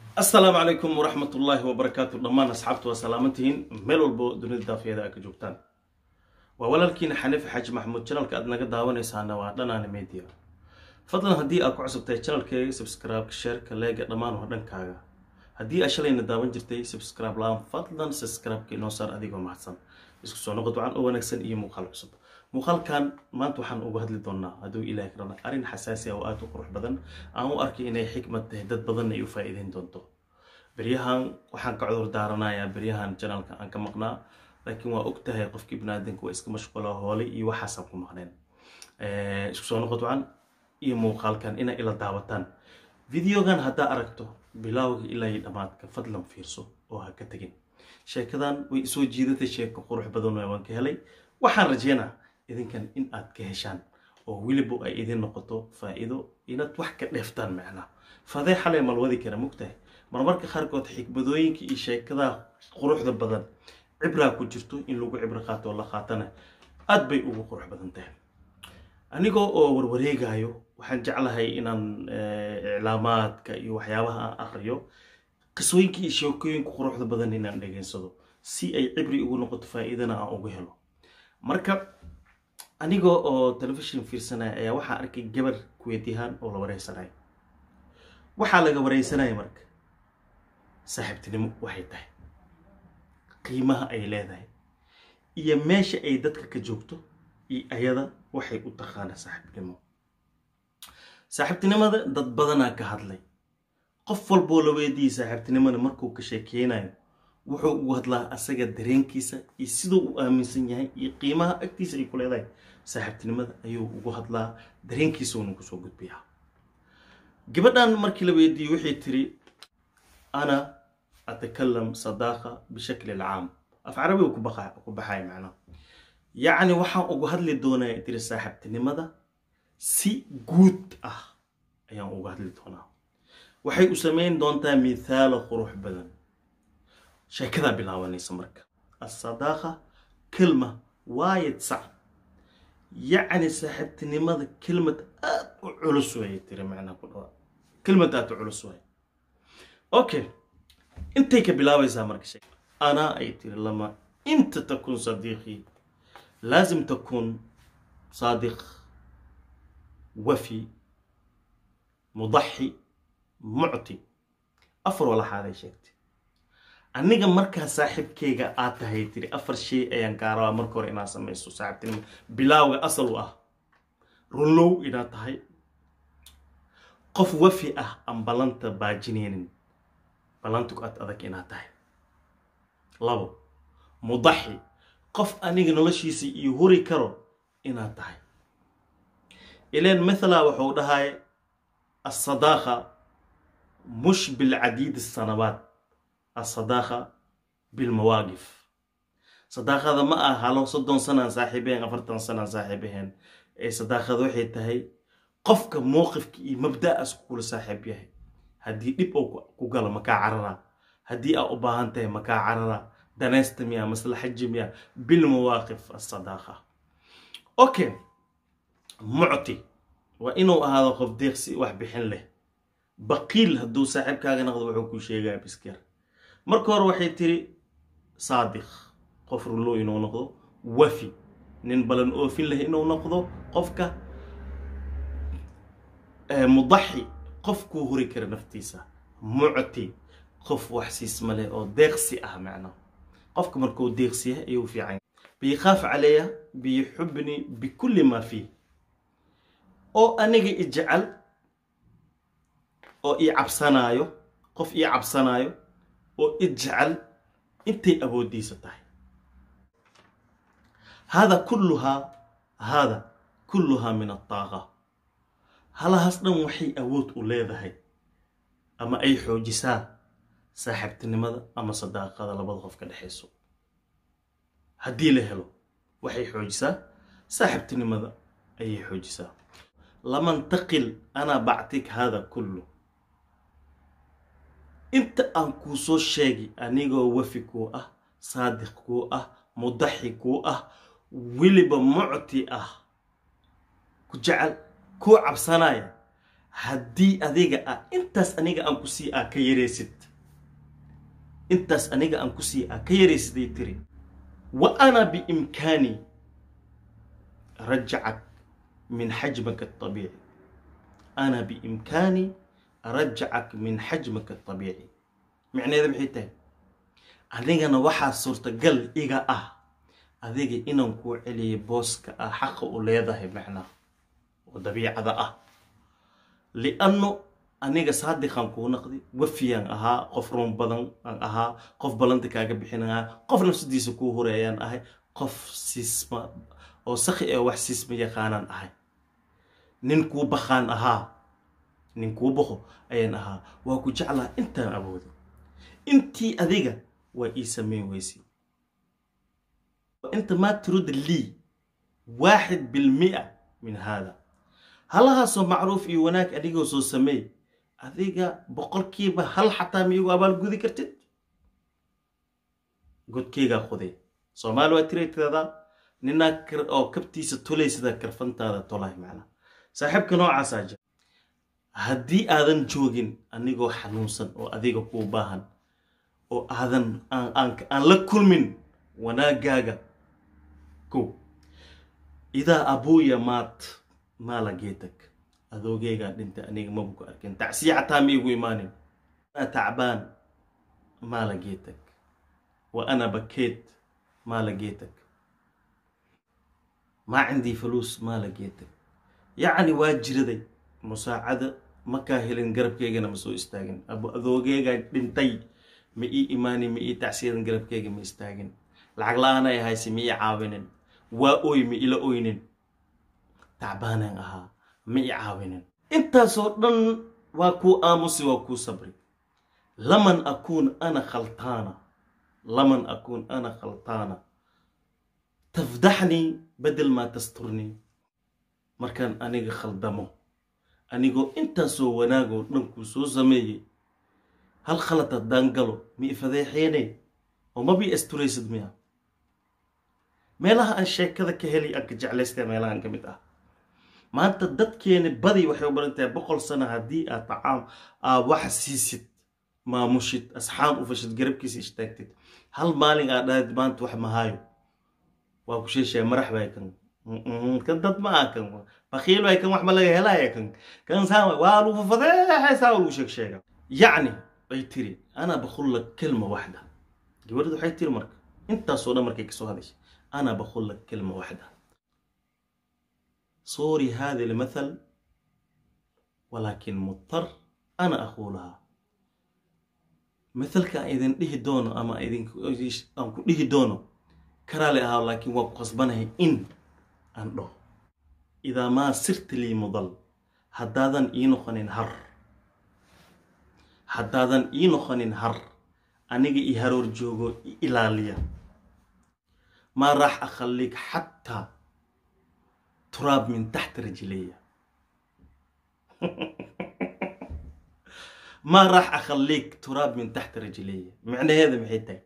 asalaamu calaykum waraxmat ullaahi wabarakaatu dhammaan asxaabtu waa salaamantihiin meel walbo dunida daafiyada aa ka joogtaan waa walaalkiina xaniif xaaji maxamuud janalka aad naga daawanaysaana waa dhanaana media fadlan haddii aad ku cusubtahay janalkeega subscribe sheerka leega dhammaan waa dhankaaga haddii aad shalayna daawan jirtay subscribe la-aan fadlan subscribe-ka inoo saar adigoo mahadsan isku soo noqod wacan oo wanaagsan iyo muuqaal cusub muuqaalkan maanta waxaan uga hadli doonaa hadduu ilaahi karana arrin xasaasi ah oo aada u qurux badan aan u arkay inay xikmad tahay dad badanna ay u faa-iideyn doonto beryahan waxaan ka cudur daaranayaa beryahan janaalka aan ka maqnaa laakiin waa og tahay qofkii baniaadanka waa iska mashquula hoolay iyo waxaasaan ku maqneen isku soo noqod wacan iyo muuqaalkan inay ila daawataan videogan haddaa aragto bilowga ilaa iyo dhammaadka fadlan fiirso oo ha ka tegin sheekadan way isoo jiidatay sheeko qurux badan waan ka helay waxaan rajeynaa idinkan in aad ka heshaan oo weliba ay idin noqoto faa-iido inaad wax ka dheeftaan macnaa fadee xalay malwadi kara mogtahay marmarka qaarkood xikmadooyinka iyo sheekadaha quruxda badan cibraa ku jirto in lagu cibro qaato oo la qaatana aad bay ugu qurux badan tahay anigoo oo warwareegayo waxaan jeclahay inaan iclaamaadka iyo waxyaabaha aan aqriyo qisooyinka iyo sheekooyinka quruxda badan inaan dhegeysado si ay cibri ugu noqoto faa-iidana aan uga helo marka anigoo oo telefishon fiirsanaya ayaa waxaa arkay gabar kuweetihaan oo la wareysanaya waxaa laga wareysanaya marka saaxiibtinimo waxay tahay qiimaha ay leedahay iyo meesha ay dadka ka joogto iyo ayada waxay u taqaana saaxiibtinimo saaxiibtinimada dad badanaa ka hadlay qof walboo la weydiiyey saaxiibtinimada markuu ka sheekeynayo wuxuu ugu hadlaa asaga dareenkiisa iyo siduu u aaminsan yahay iyo qiimaha agtiisa ay ku leedahay saaxiibtinimada ayuu ugu hadlaa dareenkiisuuna kusoo gudbiyaa gabadhan markii la weydiiyey waxay tiri ana atakalam sadaaqa bishakli alcaam af carabiga ku baxaya macnaha yacni waxaan ugu hadli doonaa tiri saaxiibtinimada si guud ah ayaan uga hadli doonaa waxay u sameyn doontaa mithaalo qurux badan sheekadaa bilaabanaysa marka asadaaqa kelma waayad sac yacni saaxiibtinimada kelmad aad u culus waay tiri macnaa ku dhawaa kelmad aad u culus waay okay intay ka bilaabaysaa marka shee anaa ay tiri lama inta takun sadiiqii laazim takun saadiq wafi mudaxi mucti afar walaxaaday sheegtay aniga markaa saaxiibkeyga aad tahay tiri afar shay ayaan gaarabaa marka hore inaad samayso saaxiibtinimo bilaawga asal u ah runlow inaad tahay qof wafi ah aan ballanta baajineynin ballantigu aad adag inaad tahay labo mudaxi qof aniga noloshiisa iyo huri karo inaad tahay ileen mathala wuxuu dhahay assadaaqa mush bilcadiid asanabaat assadaaqa bilmawaaqif sadaaqada ma ah halo soddon sanaan saaxiibaheen afartan sanaan saaxiibaheen ee sadaaqada waxay tahay qofka mowqifka iyo mabda-as kula saaxiib yahay haddii dhib oo ku galo makaa carara haddii aa u baahan tahay makaa carara danaysta miya maslaxaji miya bilmawaaqif assadaaqa okay mucti waa inuu ahaado qof deeqsi wax bixin leh baqiil hadduu saaxiibkaaga naqdo wuxuu ku sheegaya biskar marka hore waxay tiri saadiq qof rulo inuu noqdo wafi nin balan oofin leh inuu noqdo qofka mudaxi qofkuu huri kara naftiisa mucti qof wax siisma leh oo deeqsi ah macnaa qofka markuu deeqsi yahay ayuu fiican biyakhaaf caleya biyuxubni bikulli maa fiih oo aniga i jecel oo ii cabsanaayo qof ii cabsanaayo oo i jecel intay awooddiisa tahay hada kulluhaa hada kulluhaa min adaaqa halahaas dhan waxay awood u leedahay ama ay xoojisaa saaxiibtinimada ama sadaaqada labada qof ka dhexayso haddii la helo waxay xoojisaa saaxiibtinimada ayay xoojisaa lamantaqil anaa bactig hada kullu inta aan kuu soo sheegay anigoo wafi kuu ah saadiq kuu ah mudaxi kuu ah weliba mucti ah ku jecel kuu cabsanaya haddii adiga ah intaas aniga aan ku sii ah ka yaraysid intaas aniga aan ku sii ah ka yaraysaday tiri wa ana biimkaani rajacak min xajmaka abiici ana biimkaani arajacak min xajmaka abiici micneeda maxay tahay adigana waxaa suurtagal iga ah adiga inaan kuu celiyay booska ah xaqa u leedahay macnaha oo dabiicada ah lianno aniga saadiqaan kuu naqdi wafiyaan ahaa qof run badan aan ahaa qof ballanta kaaga bixinayaa qof nafsadiisa kuu horeeyaan ahay qof siisma oo sakhi ee wax siisma yaqaanaan ahay nin kuu bakhaan ahaa nin kuu baqo ayaan ahaa waa ku jeclaa intaan awoodo intii adiga waa ii samayn weysay inta maa turud lii waaxid bilmia min haada halahaasoo macruuf iyo wanaag adigoo soo sameey adiga boqolkiiba hal xataa miyugu abaalgudi kartid godkeygaa qoday soomaali waa tiray tiradaa ninaa oo kabtiisa tolaysada karfantaada tolay macnaa saaxiibka noocaasaa jira haddii aadan joogin anigoo xanuunsan oo adiga kuu baahan oo aadan aan la kulmin wanaagaaga ko idaa abuuya maat maala geetag adoogeygaa dhintay aniga mabu ku arkin tacsiya xataa ma igu imaanin ana tacbaan maala geetag wa ana bakeed maala geetag maa cindii faluus maala geetag yacni waa jiraday musaacada makaa helin garabkeygana ma soo istaagin adoogeygaa dhintay ma ii imaanin ma ii tacsiyadan garabkeyga ma istaagin lacag la-aanay hayse ma ii caawinin waa oy ma ila oynin tacbaanaan ahaa ma ii caawinin intaasoo dhan waa kuu aamusi waa kuu sabri laman akuun ana khaltaana laman akuun ana khaltaana tafdaxnii bedel maa tasturnii markaan aniga khaldamo anigoo intaasoo wanaagoo dhan kuu soo sameeyey hal khalad haddaan galo mi ifadeexeene oo ma bii asturaysid miya meelaha aan sheekada ka heli aan ka jeclaystay meelahan ka mid ah maanta dadkeeni badi waxay u baran tahay boqol sano haddii aad tacaam aad wax siisid maamushid asxaam u fashid garabkiisa ishtaagtid hal maalin aad dhahid maanta wax mahaayo waa ku sheeshaya marax bay kan kan dad ma ah kan bakiil bay kan wax ma laga helaya kan kan saa waa lagu fadeexaysaa lagu sheeg sheega yacni bay tiri ana bakullak kelma waxda gabadhadu waxay tiri marka intaasoo dhan markay kasoo hadashay ana bakullak kelma waxda صوري هذا المثل ولكن مضطر أنا أقولها مثلك إذن ديه دونو أما إذن أنكو ديه دونو كرالي أها لكن وقصبنه إن أنه إذا ما صرت لي مضل حدادا إينو خنين هر حدادا إينو خنين هر أنيجي إهرور جوجو إلاليا ما راح أخليك حتى تراب من تحت رجلي ما راح أخليك تراب من تحت رجلي معنى هذا محيتك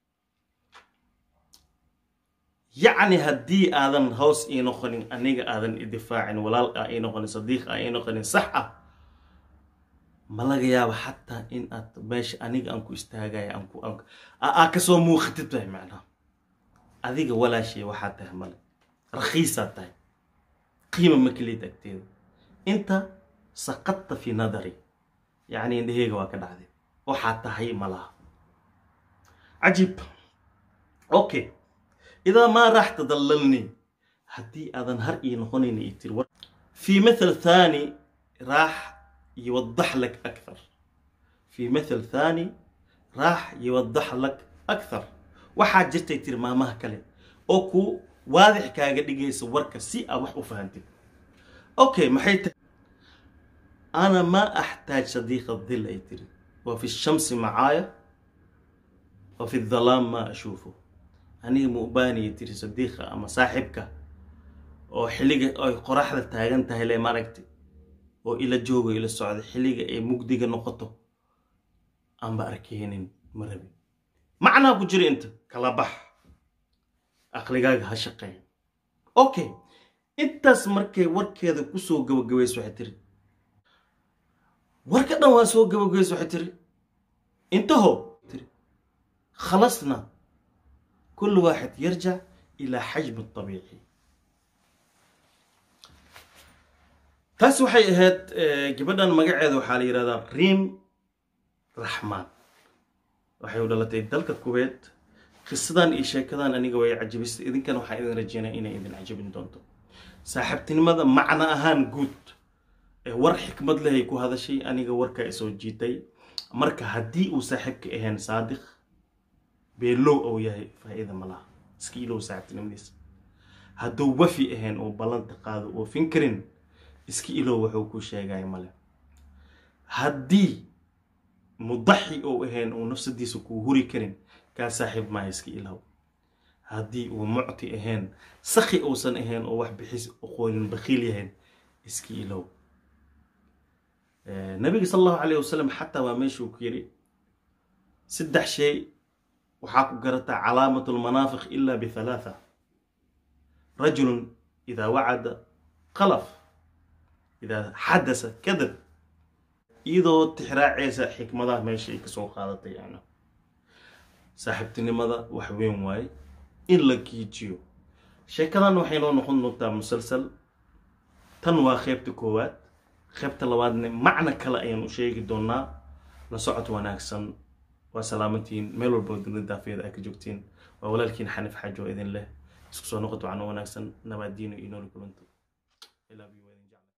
يعني هدي آذن هوس إينو خلين أنيق آذن إدفاع ولا إينو خلين صديق إينو خلين صحة ما لقى يا حتى إن أت باش أنيق أنكو استهاجاي أنكو أنكو أكسو مو ختبته معنا أذيك ولا شيء وحد تهمل رخيصة تاي قيمة مكليت أكتير أنت سقطت في نظري يعني إن هيك واكد عادي وحتى هي ملا عجيب أوكي إذا ما راح تضللني هدي أذن هرئي نخونيني يتر في مثل ثاني راح يوضح لك أكثر في مثل ثاني راح يوضح لك أكثر waxaa jirtay tiri maamaha kale oo ku waadix kaaga dhigaysa warka si aad wax u fahantid okay maxay tahay ana ma axtaaj sadiiqa dhil ay tiri wa fi shamsi macaaya wa fi dhalaam ma ashuufo aniga ma u baanaya tiri sadiiqa ama saaxibka oo xilliga ay qoraxda taagan tahay le maaragtay oo ila joogo ila socda xilliga ay mugdiga noqoto aanba arkeynin ma rabin macnaa ku jira inta kala bax aqligaaga ha shaqeeya okay intaas markay warkeeda kusoo gabagabayso waxay tiri warka dhan waa soo gabagabayso waxay tiri intaho tiri خلصنا كل واحد يرجع إلى حجم الطبيعي taas waxay ahayd gabadhan magaceeda waxaa la yidhahdaa riim raxmaan waxay u dhalatay dalka kuweet qisadan iyo sheekadan aniga way cajabisay idinkana waxaa idin rajeynaya inay idin cajabin doonto saaxiibtinimada macno ahaan guud ee war xikmad lehay ku hadashay aniga warkaa isoo jiitay marka haddii uu saaxiibka ahayn saadiq beelow ou yahay faa'iida ma laha iska ilow saaxiibtinimadiisa hadduu wafi ahayn oo ballanta qaado oofin karin iska ilow wuxuu ku sheegaya male haddii mudaxi ou ahayn uu nafsadiisa kuu huri karin kaa saaxiib maaha iska ilow haddii uu mucti ahayn sakhi uusan ahayn oo wax bixis aqoonin bakhiil yahayn iska ilow nabiga sal allahu calayh wasalam xataa waa meeshuu ku yidhi saddex shay waxaa ku garataa calaamatu lmanaafiq ila bihalaatha rajulun idaa wacada qalaf idaa xadasa kadab iyadoo tixraaceysa xikmadaha meesha ay kasoo qaadatay yani saaxiibtinimada wax weyn waaye in la giijiyo sheekadan waxay noo noqon doontaa musalsal tan waa qeybta koowaad qeybta labaadne macno kale ayaan u sheegi doonaa la socod wanaagsan waa salaamantiin meel walba dunida daafiyada ay ka joogtiin waa walaalkiin xanif xaajo idin leh isku soo noqoto wacno wanaagsan nabaadiino iyo nooli kulanto